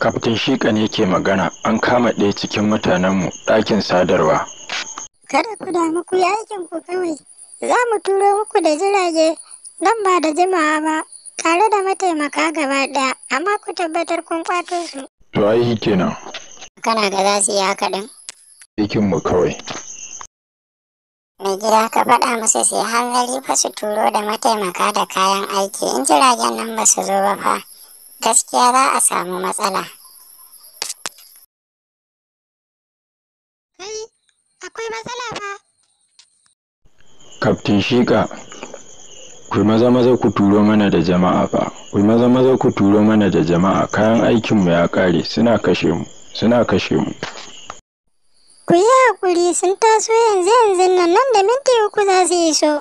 Kaftin Shika ne ke magana an kama ɗaya cikin mutanenmu ɗakin sadarwa. Kada ku damu ku yi aikin ku kawai. Za mu turo muku da jirage nan ba da jimawa ba tare da mataimaka gaba ɗaya amma ku tabbatar kun kwato su. To ai kenan Kana ga za su yi haka ɗin? aikinmu kawai. Mai gida ka faɗa musu su yi hanzari fa su turo da mataimaka da kayan aiki in jiragen nan ba su zo ba fa. Gaskiya za a samu matsala. Kai, akwai matsala fa. Kaftin Shika, ku yi maza maza ku turo mana da jama'a fa. Ku yi maza maza ku turo mana da jama'a kayan aikinmu ya ƙare suna kashe mu. Suna kashe mu. Ku yi haƙuri sun taso yanzu yanzu nan nan da minti uku za su iso.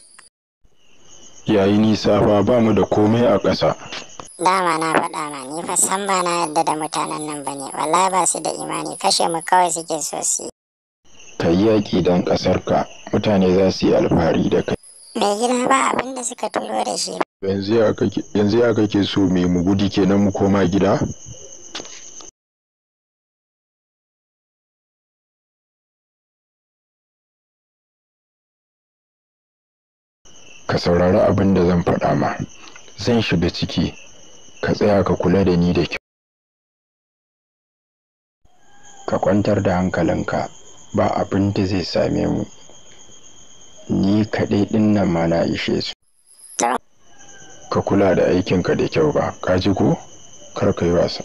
Yayi nisa fa ba mu da komai a ƙasa. Dama na faɗa ma ni fa san ba na yarda da mutanen nan ba ne wallahi ba su da imani kashe mu kawai suke so su yi. Ka yi yaƙi don ƙasarka mutane za su yi alfahari da kai. Mai gida ba abin da suka turo da shi. Yanzu ya kake yanzu ya kake so me mu gudu kenan mu koma gida? Ka saurari abin da zan faɗa ma. Zan shiga ciki. Ka tsaya ka kula da ni da kyau. Ka kwantar da hankalinka. Ba abin da zai same mu. Ni kaɗai ɗin nan ma na ishe su. Ka kula da aikinka da kyau ba, ka ji ko? Kar ka yi wasa.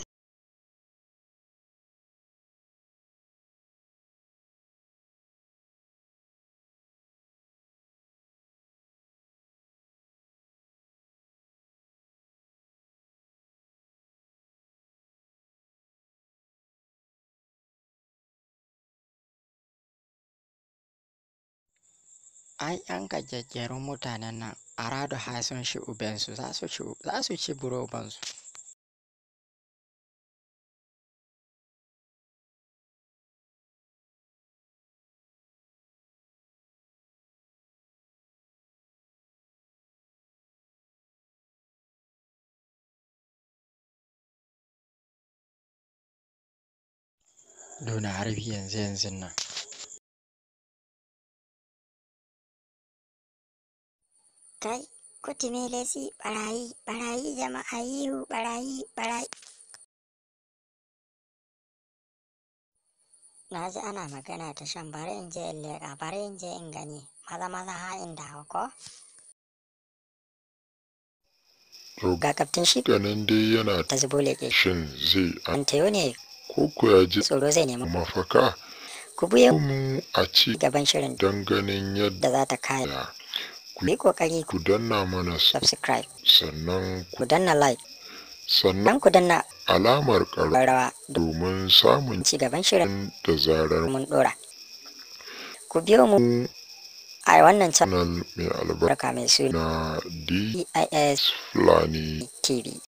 ai yan gajejjerun mutanen nan a rado har sun shi ubensu za su ci za su ci burobansu Dona harbi yanzu yanzu nan Kai, kuti me lesi barayi, barayi jama'a yihu, barayi, barayi. Na ji ana magana ta shan bari in je in leƙa, bari in je in gani, maza maza ha in dawo ko? To Ga kaftin shi ganin dai yana ta zubo leƙe. shin zai An tayo ne ko ko ya ji tsoro zai nemi. mafaka Ku buye mu a ci gaban shirin don ganin yadda da za ta kaya. Ku yi ƙoƙari ku ku danna mana su subscribe, sannan ku ku danna like, sannan dan ku danna alamar ƙaro rawa domin samun ci gaban shirin da zarar mun ɗora. Ku biyo mu a wannan channel mai albarka barka mai suna na DIS Fulani TV.